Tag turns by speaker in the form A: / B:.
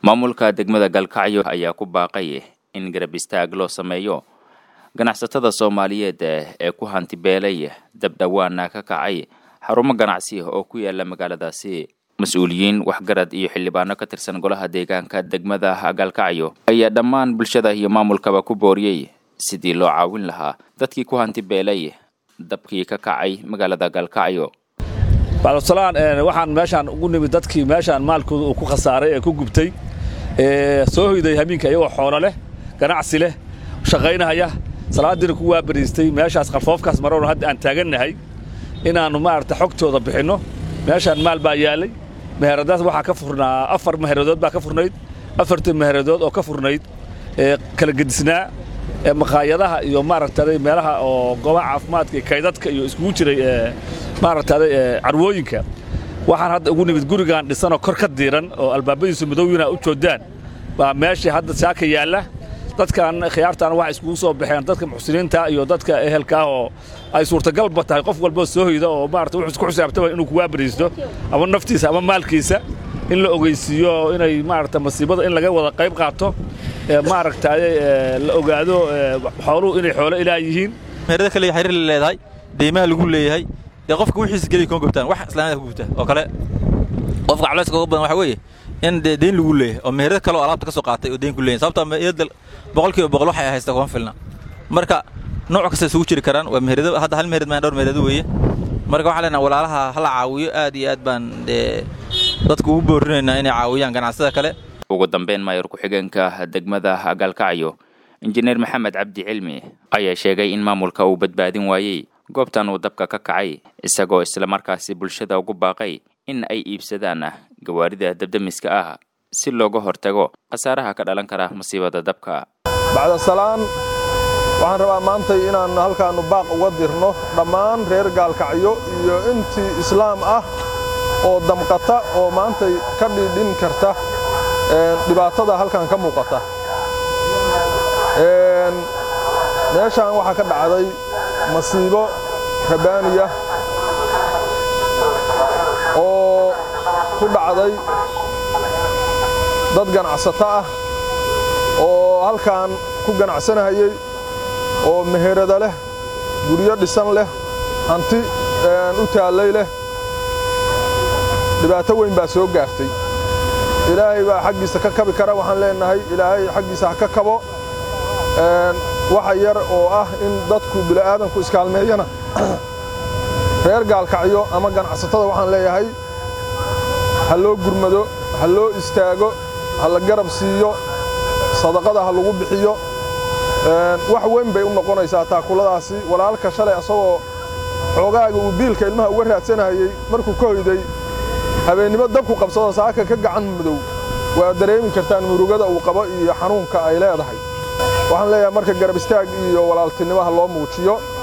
A: maamulka degmada galkacyo ayaa ku baaqay in garab istaag loo sameeyo ganacsatada soomaaliyeed ee ku hanti beelay dabdhowaana ka kacay xarumo ganacsi oo ku yaala magaaladaasi mas-uuliyiin waxgarad iyo xildhibaano ka tirsan golaha deegaanka degmada galkacyo ayaa dhammaan bulshada iyo maamulkaba ku booriyey sidii loo caawin lahaa dadkii ku hanti beelay dabkii ka kacay magaalada galkacyo
B: bacdsalaan waxaan meeshaan ugu nimid dadkii meeshaan maalkooda uu ku khasaaray ee ku gubtay soo hoyday hamiinka iyagoo xoolo leh ganacsi leh shaqaynahaya salaadiina ku waabariistay meeshaas qarfoofkaas maroon hadda aan taagannahay inaannu maaragta xogtooda bixinno meeshaan maal baa yaallay meheradaas waxaa ka furnaa afar meheradood baa ka furnayd afartii meheradood oo ka furnayd kala gedisnaa maqaayadaha iyo maaragtaaday meelaha oo goobaha caafimaadka iyo kaydadka iyo iskugu jiray maaragtaaday carwooyinka waxaan hadda ugu nimid gurigaan dhisanoo kor ka diiran oo albaabadiisu madowina u joodaan baa meeshii hadda saaka yaalla dadkan khiyaartaana waxay iskugu soo baxeen dadka muxsiniinta iyo dadka ehelkaah oo ay suurtagalba tahay qof walboo soo hoyda oo maarata wuxuu ku xisaabtama inuu kuwaa bariisto ama naftiisa ama maalkiisa in la ogeysiiyo inay maarata masiibada in laga wada qayb qaato maaragtaaye la ogaado xooluhu inay xoolo ilaah yihiin
C: meherada kale xiriir la leedahay deymaha lagu leeyahay dee qofka wixiisa geliya kuma gubtaan wax islaamada ku gubta oo kale qofka culayska uga badan waxa weeye in dee deyn lagu leeyahay oo meherada kale oo alaabta ka soo qaatay oo deyn ku leeyahay sababtoo meherada boqolkiiba boqol waxay haysta kuma filna marka nooc kasta isugu jiri karaan waa meherado hadda hal meherad maan dhowr meherado weeye marka waxaan leenahay walaalaha hala caawiyo aad iyo aad baan dee dadku ugu boorinaynaa inay caawiyaan ganacsada kale
A: ugu dambeyn maayar ku-xigeenka degmada galkacyo injineer maxamed cabdi cilmi ayaa sheegay in maamulka uu badbaadin waayey goobtan uu dabka ka kacay isagoo islamarkaasi bulshada ugu baaqay in ay iibsadaan gawaarida dabdemiska ah si looga hortago khasaaraha ka dhalan kara masiibada dabka
D: bacdasalaan waxaan rabaa maantay inaan halkaannu baaq uga dirno dhammaan reer gaalkacyo iyo intii islaam ah oo damqata oo maantay ka dhiidhin karta dhibaatada halkan ka muuqata meeshaan waxaa ka dhacday masiibo rabaaniya oo ku dhacday dad ganacsato ah oo halkan ku ganacsanahayey oo meherada leh guryo dhisan leh hanti u taallay leh dhibaato weyn baa soo gaartay ilaahay baa xaggiisa ka kabi kara waxaan leennahay ilaahay xaggiisa ha ka kabo waxa yar oo ah in dadku bila'aadanku iskaalmeeyana reer gaalkacyo ama ganacsatada waxaan leeyahay ha loo gurmado ha loo istaago ha la garab siiyo sadaqada ha lagu bixiyo wax weyn bay u noqonaysaa taakuladaasi walaalka shalay asagoo xoogaaga uu biilka ilmaha uga raadsanayey markuu ka hoyday habeennimo dabku qabsado saaka ka gacan madow waa dareemi kartaan murugada uu qabo iyo xanuunka ay leedahay waxaan leeyahay marka garab istaag iyo walaaltinimaha loo muujiyo